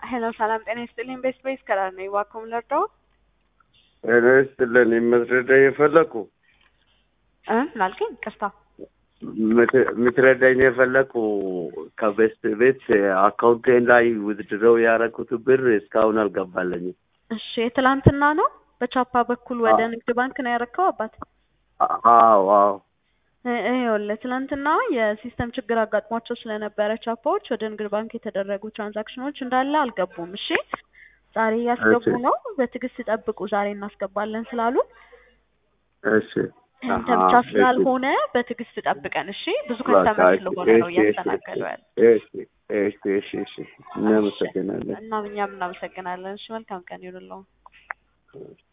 ሄሎ ሰላም ጤና ይስጥልኝ። ቤስ ቤስ ከራር ነኝ። እባክዎን ልርዳዎ? ጤና ይስጥልን። የምትረዳ የፈለኩ እ ላልከኝ ቅርታ የምትረዳኝ የፈለኩ ከቤስት ቤት አካውንቴን ላይ ውዝድረው ያደረኩት ብር እስካሁን አልገባለኝም። እሺ የትላንትና ነው በቻፓ በኩል ወደ አዎ። ንግድ ባንክ ነው ያረከው አባት? አዎ አዎ እ- ይኸውልህ ትናንትና የሲስተም ችግር አጋጥሟቸው ስለነበረ ቻፓዎች ወደ ንግድ ባንክ የተደረጉ ትራንዛክሽኖች እንዳለ አልገቡም። እሺ ዛሬ እያስገቡ እሺ። ነው። በትዕግስት ይጠብቁ። ዛሬ እናስገባለን ስላሉ እሺ አንተ አሃ፣ ብቻ እሺ። ስላልሆነ በትዕግስት ጠብቀን። እሺ ብዙ በቃ ከስተመር እሺ፣ ስለሆነ ነው እሺ፣ እሺ፣ እያስተናገዱ ያለ። እሺ፣ እሺ፣ እሺ፣ እሺ። እናመሰግናለን። እና እኛም እናመሰግናለን። እሺ መልካም ቀን ይሁንልዎ።